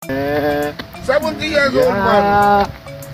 Eh, 70 years old man.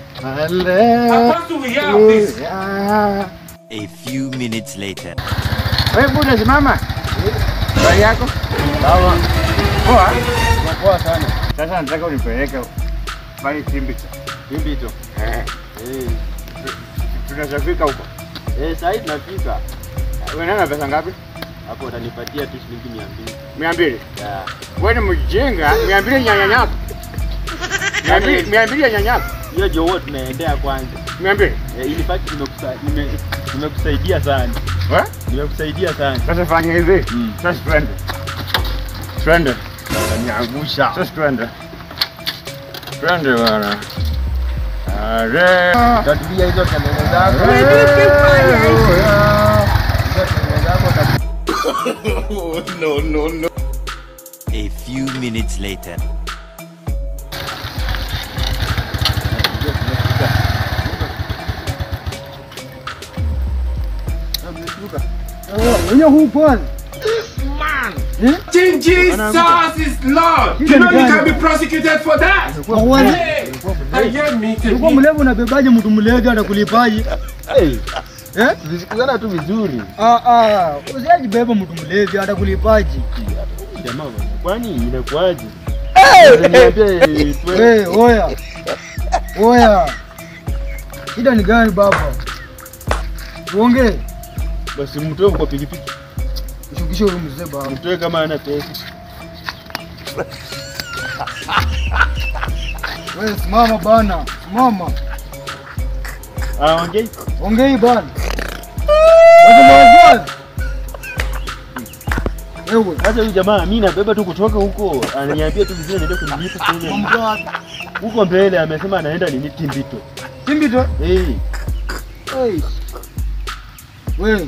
hallelujah. A few minutes later. Wewe buda simama. Habari yako? Sawa. Poa. Poa sana. Sasa nataka unipeleke pale Timbito. Vipi tu? Eh, Eh, tunashafika huko. eh, sasa hivi tunafika. Wewe nana pesa ngapi? Hapo utanipatia tu shilingi 200. Mia mbili. Ya. Wewe ni mjinga. Mia mbili ya nyanyako. Mia mbili, mia mbili ya nyanyako. Hiyo ndio huwa tunaendea kwanza. Mia mbili. Eh, in fact nimekusa- nime- nimekusaidia sana. Eh? Nimekusaidia sana. Sasa fanya hivi. Mm. Sasa twende. Twende. Utaniangusha. Sasa twende. Twende bwana. Are. Utatumia hizo kelele zako. Hallelujah. Hizo kelele zako uta- Oh, no, no, no. A few minutes later. Wenye huu kwanza. King Jesus is Lord. You know you can be prosecuted for that. Kwa kwanza. Hey, I hear me. Ulikuwa mlevi unabebaje mtu mlevi atakulipaje? Hey, Eh? tulisikizana tu vizuri. Ah ah, usijibeba mtu mlevi atakulipaje? Jamaa, kwani inakuaje? Unaniambia, eh, twe- Eh, oya. Oya. Shida ni gani baba? Uongee. Basi mtoe kwa pikipiki. Ushukishe huyo mzee baba. Mtoe kama ana pesa. Wewe simama bana. Simama. Ah, ongei. Ongei bana. Wewe Wewe. Sasa huyu jamaa mimi nabeba tu kutoka huko, ananiambia tu vizuri naenda kunilipa kwenye Mambo yako. huko mbele, amesema anaenda nini Timbito. Timbito. Eh, Hey. Wewe.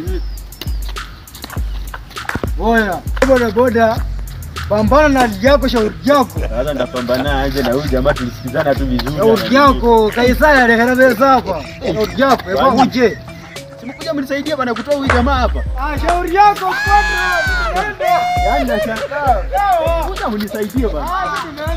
Oya. Boda boda. Pambana na hali yako, shauri yako. sasa ndapambana aje na huyu jamaa, tulisikizana tu vizuri. Shauri yako, kaisaya rekera pesa hapa. Shauri yako, eba Kwani? uje. Simkuja mnisaidie bana kutoa huyu jamaa hapa. Ah, shauri yako kwanza. Yaani nashangaa. Kuja mnisaidie bana. Ah,